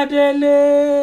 délé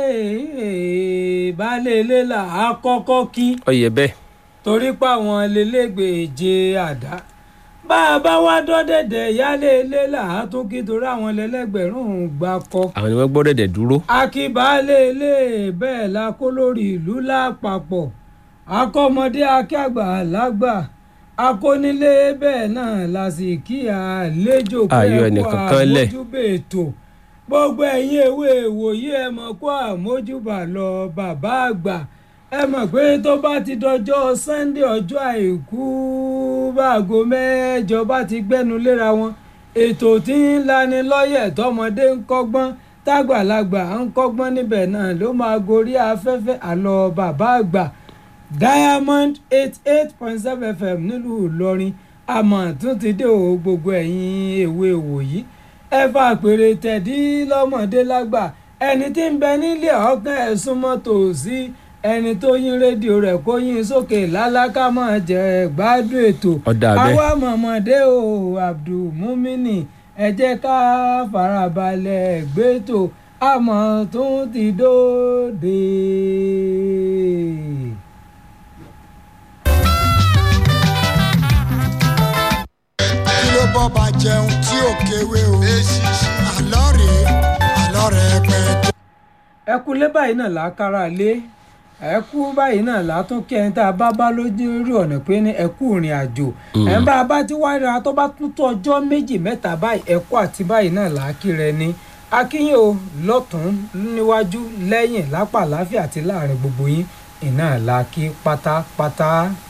baálé ilé là á kọ́kọ́ kí ọyẹ bẹ́ẹ̀ torí pé àwọn lélẹ́gbẹ̀ẹ́jẹ àdá bá a bá wá dọ́dẹ̀dẹ̀ yálé ilé là á tún kí torí àwọn lẹ́lẹ́gbẹ̀rún gbà kọ́ àwọn ni wọ́n gbọ́ dẹ̀dẹ̀ dúró akíbaálé ilé bẹ́ẹ̀ la kó lórí ìlú lápapọ̀ akọ́mọdé akẹ́gbà lágbà akónílé bẹ́ẹ̀ náà la sì kí àlejò Ayọ̀ ẹnìkan kan lẹ̀. àmójúbà ètò gbogbo ẹ̀yin ewé ìwòye ẹ mọ̀ kó àmójúbà lọ bàbá àgbà ẹ mọ̀ pé tó bá ti dọjọ́ Sunday ọjọ́ àìkú báago mẹ́jọ bá ti gbẹ́nu léra wọn ètò tí ń lani lọ́yẹ̀ tọmọdé ń kọ́gbọ́n tágbàlagbà ń kọ́gbọ́n níbẹ̀ náà ló máa gorí afẹ́fẹ́ àlọ́ bàbá àgbà diamond eight eight point seven fm nílùú ìlọrin àmọ́ tún ti dé o gbogbo ẹ̀yin èwe wòyí ẹ fà pèrè tẹ̀dí lọ́mọdé lágbà ẹni tí ń bẹ nílé ọ̀kan ẹ̀ súnmọ́ tòsí ẹni tó yín rédíò rẹ̀ kó yín sókè lálákà máa jẹ gbádùn ètò Ọ̀dà bẹ́ẹ̀. àwa mọ̀mọ́dé o abdulmumini ẹ jẹ́ ká farabalẹ̀ gbẹ́tò àmọ́ tún ti dóde. kí ló bọ́ bá jẹun tí ò kéwé o àlọ́ rèé àlọ́ rẹ̀ pẹ́ ẹ kú lé báyìí náà lákàrà lé ẹ kú báyìí náà látún kí ẹni tá a bá bá lójú rí ọ̀nà pé ní ẹ kú ìrìn àjò ẹ ń bá a bá ti wá ra tó bá tún tó ọjọ́ méjì mẹ́ta báyìí ẹ kú àti báyìí náà làákì rẹ ni akínyìn o lọ́tún níwájú lẹ́yìn lápá àláfíà àti láàrin gbogbo yín iná làákì pátápátá.